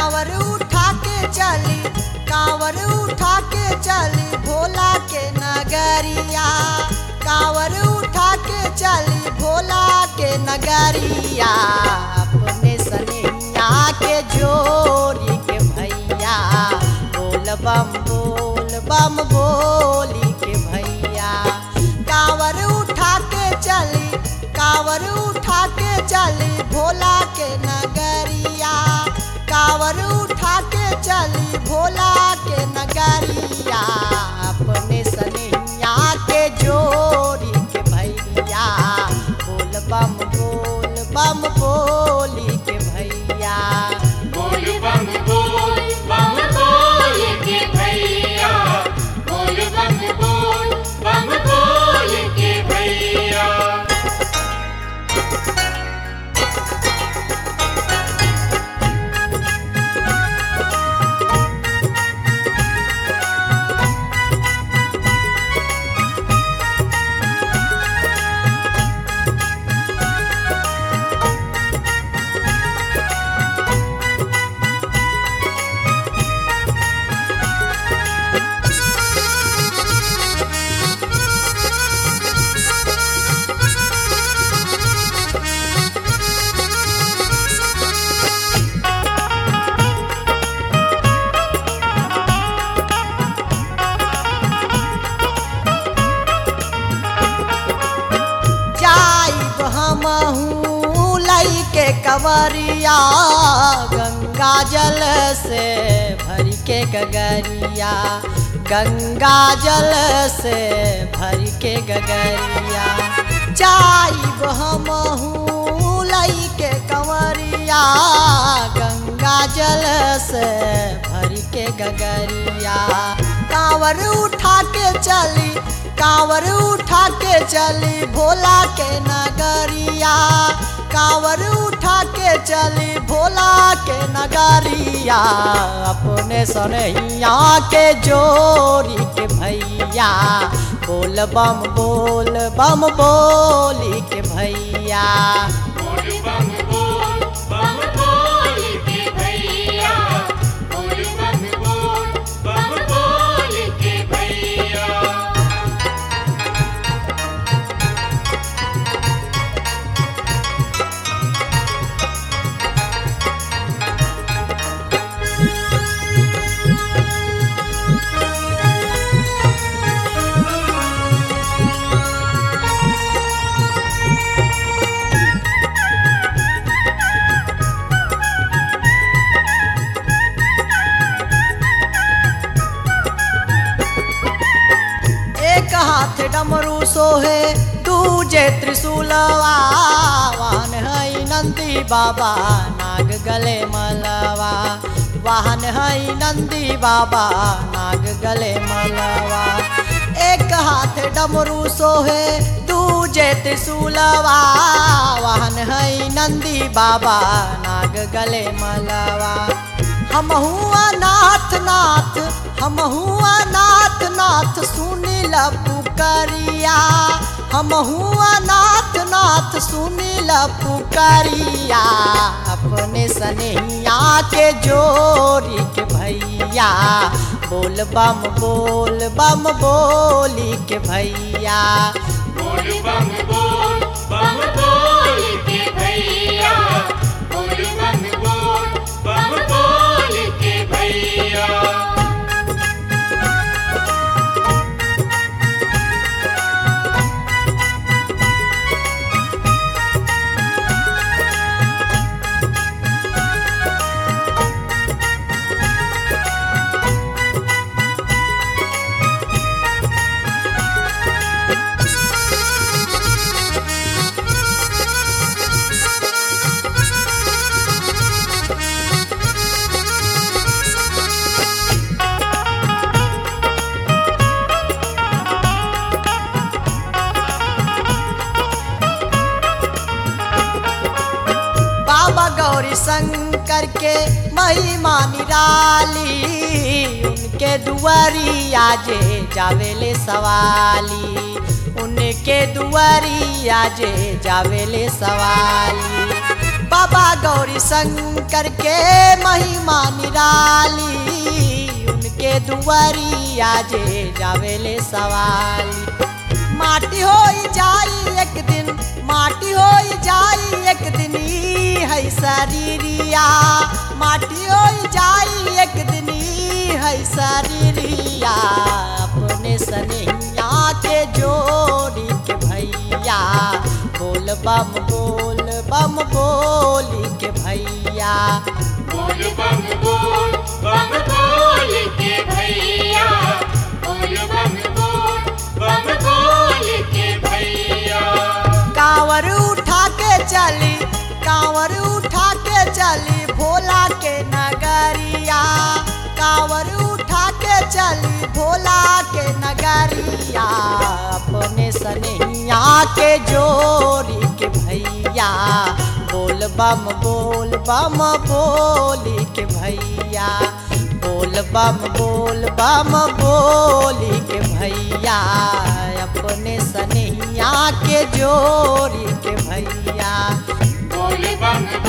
कांवर उठा के चली कांवर उठा के चली भोला के नगरिया कांवर उठा के चली भोला के नगरिया अपने सनैया के जोड़ी के भैया बोल बम बोल बम बोली के भैया कांवर उठा के चली कांवर उठा के चली भोला के नगरिया कांवर उठा के चली भोला के नगरिया अपने सनैया के जोड़ी के भैया बोल बम बोल बम बोली के भैया बोल बम बोल बम बोल के भैया बोल बम बोल बम बोल के भैया जाइब हमहू लई के कवरिया गंगा जल से भर के गगरिया गंगा जल से भर के गगरिया जाइब हमहू लई के कंवरिया गंगा जल से भर के गगरिया कांवर उठा के चली कांवर उठा के चली भोला के नगरिया कांवर उठा के चली भोला के नगरिया अपने सनैया के जोड़ी के भैया बोल बम बोल बम बोली के भैया बोल बम बोल बम बोल के भैया बोल बम बोल बम बोल के भैया एक हाथ डमरू सोहे दूजे त्रिशूलवा वाहन है नंदी बाबा नाग गले मलवा वाहन है नंदी बाबा नाग गले मलवा एक हाथ डमरू सोहे दूजे त्रिशूलवा वाहन है नंदी बाबा नाग गले मलवा हम हुआ नाथ नाथ हम हुआ नाथ नाथ सुनील पुकरिया हम हुआ नाथ नाथ सुनील पुकरिया अपने सनैया के जोड़ी के भैया बोल बम बोल बम बोली के भैया बोल बम बोल बम बोल के भैया बोल बम बोल बम बोल के भैया बाबा गौरी शंकर के महिमा निराली उनके दुआरिया जे जावेले सवाली उनके दुआरिया जे जावेले सवाली बाबा गौरी शंकर के महिमा निराली उनके दुआरिया जे जावेले सवाली माटी हो जाई एक दिन माटी हो जाई एक दिन ई है शरीरिया माटी हो जाई एक दिन ई है शरीरिया अपने सनैया के जोड़ी के भैया बोल बम बोल बम बोली के भैया बोल बम बोल बम बोल के भैया बोल बम बोल बम बोल के भैया कांवर उठा के चली कांवर उठा के चली भोला के नगरिया कांवर उठा के चली भोला के नगरिया अपने सनैया के जोड़ी के भैया बोल बम बोल बम बोली के भैया बोल बम बोल बम बोली के भैया अपने सनैया के जोड़ी के भैया बोल बम